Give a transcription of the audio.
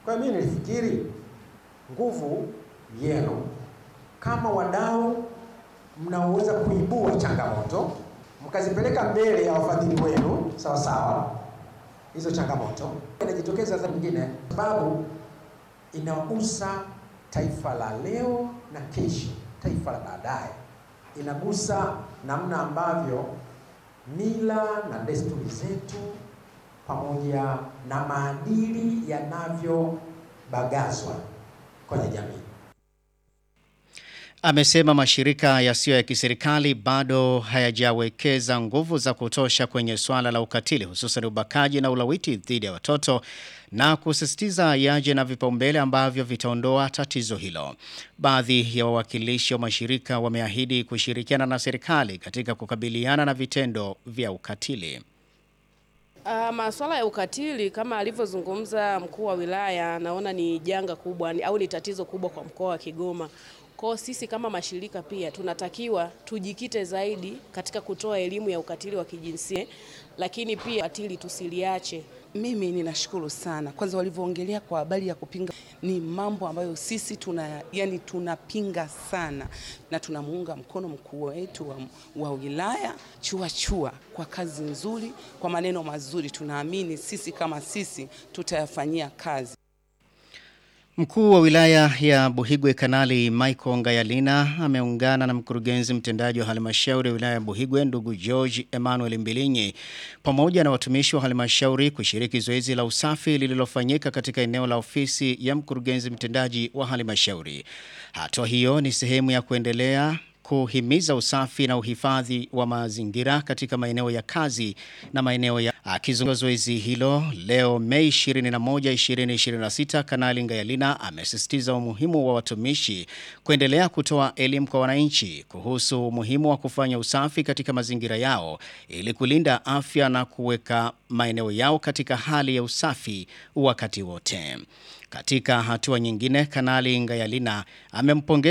Kwa hiyo mimi nilifikiri nguvu yenu kama wadau mnaoweza kuibua changamoto mkazipeleka mbele ya wafadhili wenu sawa sawa, hizo changamoto inajitokeza za nyingine, sababu inagusa taifa la leo na kesho, taifa la baadaye, inagusa namna ambavyo mila na desturi zetu pamoja na maadili yanavyobagazwa kwenye jamii. Amesema mashirika yasiyo ya kiserikali bado hayajawekeza nguvu za kutosha kwenye swala la ukatili hususan ubakaji na ulawiti dhidi ya watoto na kusisitiza yaje na vipaumbele ambavyo vitaondoa tatizo hilo. Baadhi ya wawakilishi wa mashirika wameahidi kushirikiana na serikali katika kukabiliana na vitendo vya ukatili. Uh, masuala ya ukatili kama alivyozungumza mkuu wa wilaya, naona ni janga kubwa ni, au ni tatizo kubwa kwa mkoa wa Kigoma. Kwa sisi kama mashirika pia tunatakiwa tujikite zaidi katika kutoa elimu ya ukatili wa kijinsia, lakini pia ukatili tusiliache. Mimi ninashukuru sana kwanza, walivyoongelea kwa habari ya kupinga, ni mambo ambayo sisi tuna yani tunapinga sana na tunamuunga mkono mkuu wetu wa, wa wilaya Chua Chua kwa kazi nzuri, kwa maneno mazuri. Tunaamini sisi kama sisi tutayafanyia kazi. Mkuu wa wilaya ya Buhigwe Kanali Michael Ngayalina ameungana na mkurugenzi mtendaji wa halmashauri ya wilaya ya Buhigwe ndugu George Emmanuel Mbilinyi pamoja na watumishi wa halmashauri kushiriki zoezi la usafi lililofanyika katika eneo la ofisi ya mkurugenzi mtendaji wa halmashauri. Hatua hiyo ni sehemu ya kuendelea kuhimiza usafi na uhifadhi wa mazingira katika maeneo ya kazi na maeneo ya akizungumza zoezi hilo leo Mei 21 2026 Kanali Ngayalina amesisitiza umuhimu wa watumishi kuendelea kutoa elimu kwa wananchi kuhusu umuhimu wa kufanya usafi katika mazingira yao ili kulinda afya na kuweka maeneo yao katika hali ya usafi wakati wote. Katika hatua nyingine Kanali Ngayalina amempongeza